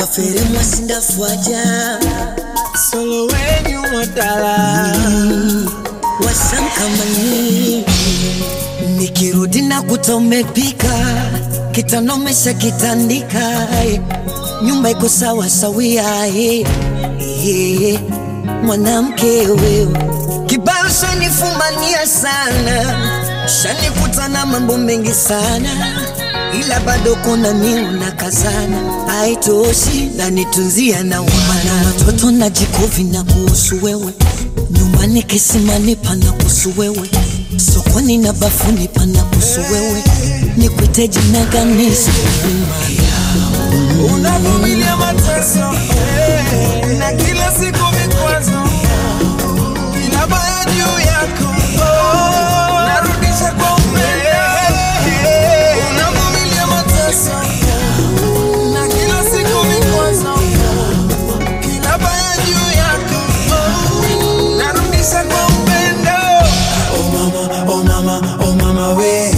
afere mwasindafuaja solo wenyu mwadala wasankamani nikirudi na kuta umepika kitanomesha kitandika eh. nyumba iko sawa sawia eh. Eh, mwanamke wewe kibao shanifumania sana shanikuta na mambo mengi sana ila bado kuna miu na kazana haitoshi nanitunzia na umana watoto na jikovi na kuhusu wewe nyumbani kisimani pana kuhusu wewe sokoni na bafuni pana kuhusu wewe nikwite jina gani unavumilia mateso eh, na kila siku vikwazo kila baya juu yako oh, narudisha kwa upendo unavumilia mateso na kila siku vikwazo kila baya juu yako oh, narudisha kwa upendo oh mama oh mama oh mama we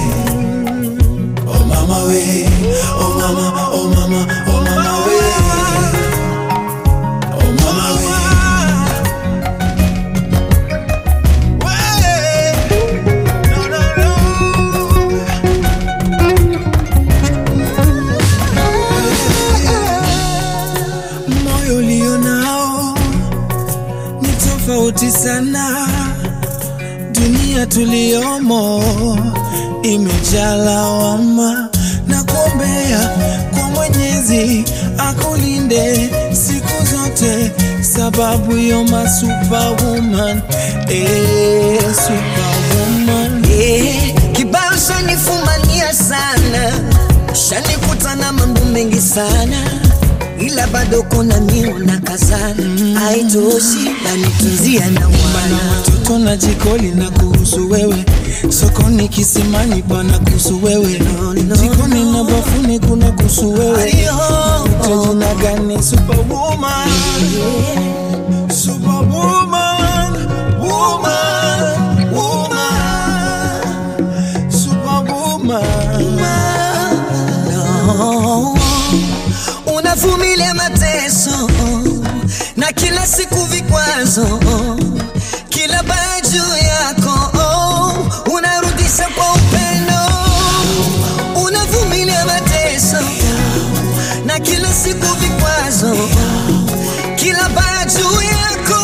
Oh mama we, oh mama, oh mama, oh mama we, oh mama we. No, no, no. Moyo ulio nao ni tofauti sana dunia tuliyomo imejaa lawama na kuombea kwa Mwenyezi akulinde siku zote, sababu yo ma superwoman, eh, superwoman. Eh, kibao shanifumania sana shanikuta na mambo mengi sana ila bado kuna miu na kazana haitoshi nanitunzia na Mana umana watoto na jikoli na kuhusu wewe, sokoni kisimani pana kuhusu wewe, no, jikoni na bafuni kuna kuhusu wewe. Ayo. Jina gani superwoman? Superwoman, woman, woman, superwoman. No. unavumilia mateso na kila siku vikwazo kila baya juu yako unarudisha kwa upendo unavumilia mateso na kila siku vikwazo kila baya juu yako